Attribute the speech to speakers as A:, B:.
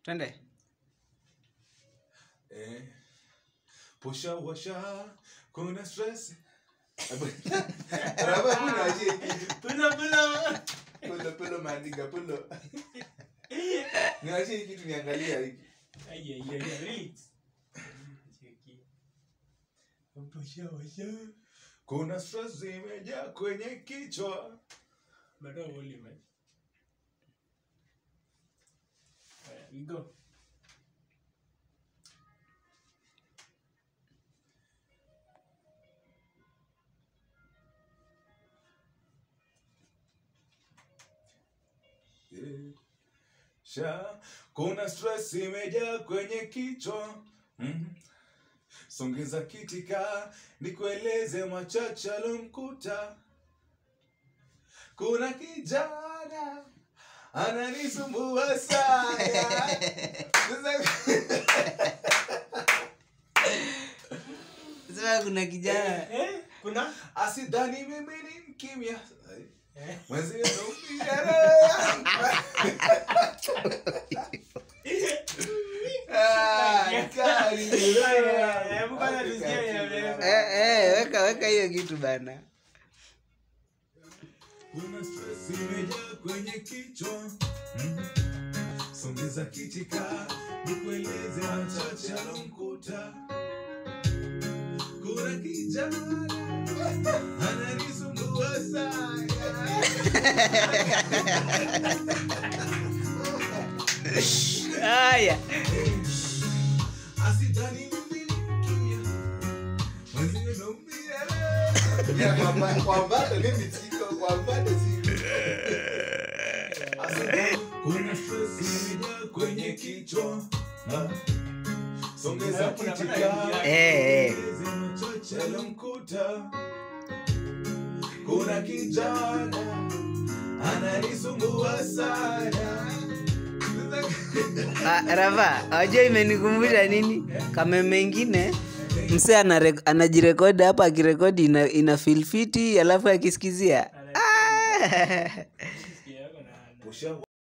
A: twende
B: Eh, pusha washa kuna stress Raba kuna washie kitu.
C: Pulo, pulo.
B: Pulo, pulo maandika, pulo. Niwashie kitu niangalia hiki.
C: Ai, ai, ai, ai, relax. Cheki. Pusha, washa.
B: kuna stress zimejaa kwenye kichwa
C: Bado volume, eh. Haya, we go.
B: Eh, sha kuna stress imejaa kwenye kichwa mm. songeza kitika nikueleze machache alomkuta kuna kijana ananisumbua sana Sasa-
A: sema kuna kijana
C: Eh, eh, kuna
B: asidhani mimi ni mkimya
C: Eh.
B: mwenzio naumia roho yangu. Ah, kali.
C: Eh, hebu kwanza tusikie ya-
A: eh, eh, weka weka hiyo kitu bana
B: Kuna stress imejaa kwenye kichwa mm. Songeza kitika nikueleze machache alomkuta. Kuna kijana ananisumbua sana.
A: haya
B: Asidhani mimi ni mkimya. Mwenzio naumia roho. Ya, kwa mba- kwa mbali mimi siko, kwa mbali siko. Asidhani kuna stress imejaa kwenye kichwa Ah. songeza kitika
A: Eh, eh.
B: machache alomkuta kuna kijana ananisumbua sana
A: Ah, rava wajua imenikumbusha nini kame mengine mse anare- anajirekodi hapa akirekodi ina, ina feel fiti alafu akisikizia ah.
C: Sikia yako na-
B: Pusha